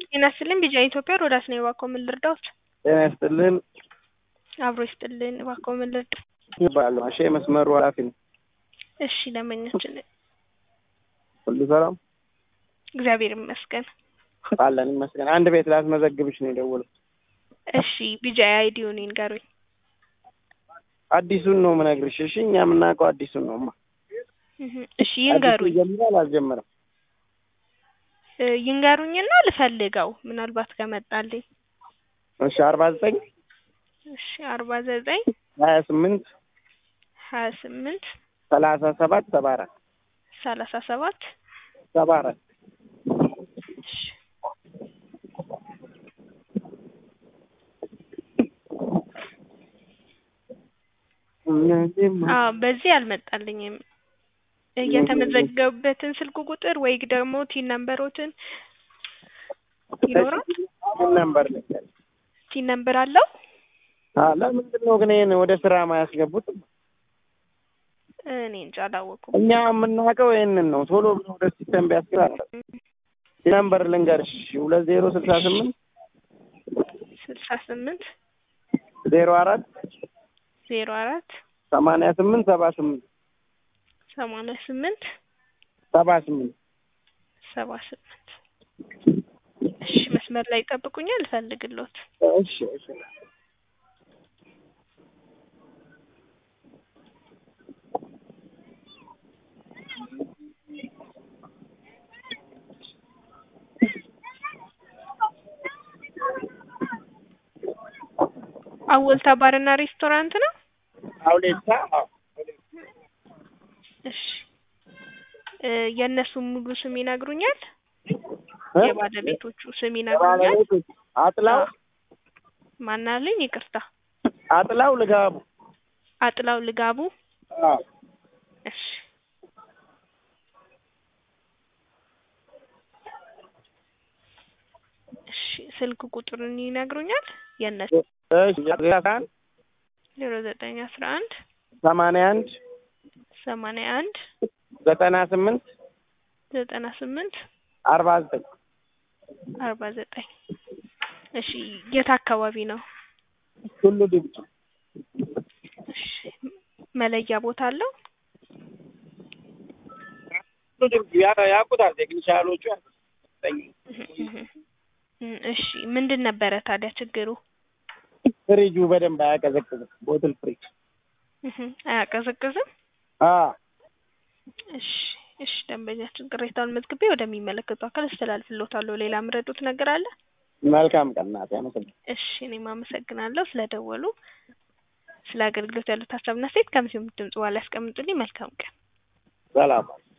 ጤና ይስጥልኝ ቢጃ ኢትዮጵያ ሮዳስ ነው እባክዎ ምን ልርዳዎት? ጤና ይስጥልን አብሮ ይስጥልን እባክዎ ምን ልርዳ? ይባላለሁ አሸ መስመሩ ኃላፊ ነው። እሺ ደንበኛችን ሁሉ ሰላም እግዚአብሔር ይመስገን። አለን ይመስገን። አንድ ቤት ላስመዘግብሽ ነው የደወልኩት። እሺ ቢጃ አይዲውን ይንገሩኝ። አዲሱን ነው የምነግርሽ። እሺ እኛ የምናውቀው አዲሱን ነው። ማ እህ እሺ ይንገሩኝ ጀምራል አልጀመረም? እ ይንገሩኝና ልፈልገው ምናልባት ከመጣልኝ። እሺ አርባ ዘጠኝ እሺ አርባ ዘጠኝ ሀያ ስምንት ሀያ ስምንት ሰላሳ ሰባት ሰባ አራት ሰላሳ ሰባት ሰባ አራት እሺ አዎ በዚህ አልመጣልኝም። የተመዘገቡበትን ስልክ ቁጥር ወይ ደግሞ ቲን ነምበሮትን ይኖራል? ነምበር ልንገር። ቲን ነምበር አለው? ለምንድን ነው ግን ይሄን ወደ ስራ ማያስገቡት? እኔ እንጃ አላወኩም። እኛ የምናውቀው ይሄንን ነው። ቶሎ ብሎ ወደ ሲስተም ቢያስገባ ነምበር ልንገርሽ ሁለት ዜሮ ስልሳ ስምንት ስልሳ ስምንት ዜሮ አራት ዜሮ አራት ሰማንያ ስምንት ሰባ ስምንት ሰማንያ ስምንት ሰባ ስምንት ሰባ ስምንት እሺ መስመር ላይ ይጠብቁኛል እፈልግልዎት። እሺ እሺ አወልታ ባርና ሬስቶራንት ነው? አውሌታ እሺ እ የእነሱን ሙሉ ስም ይነግሩኛል? የባለቤቶቹ ስም ይነግሩኛል? ባለቤቶች አጥላው ማናልኝ? ይቅርታ አጥላው ልጋቡ አጥላው ልጋቡ። አዎ እሺ እሺ ስልክ ቁጥሩን ይነግሩኛል? የእነሱ እሺ ዜሮ አንድ ዜሮ ዘጠኝ አስራ አንድ ሰማንያ አንድ ሰማንያ አንድ ዘጠና ስምንት ዘጠና ስምንት አርባ ዘጠኝ አርባ ዘጠኝ እሺ የት አካባቢ ነው? ሁሉ ድምፅ እሺ መለያ ቦታ አለው? ሁሉ ድምፅ ያ- ያውቁታል ቴክኒሻሎቹ ያውቁታል። እሺ ምንድን ነበረ ታዲያ ችግሩ? ፍሪጁ በደንብ አያቀዘቅዝም። ቦትል ፍሪጅ እህ አያቀዘቅዝም? አዎ እሺ እሺ ደንበኛችን ቅሬታውን መዝግቤ ወደሚመለከቱ አካል አስተላልፍልዎታለሁ። ሌላ ምረጡት ነገር አለ? መልካም ቀን እናቴ፣ አመሰግናለሁ። እሺ እኔም አመሰግናለሁ ስለደወሉ። ስለ አገልግሎት ያሉት ሀሳብና አስተያየት ከምሲሆን ድምጽ በኋላ ያስቀምጡልኝ። መልካም ቀን። ሰላም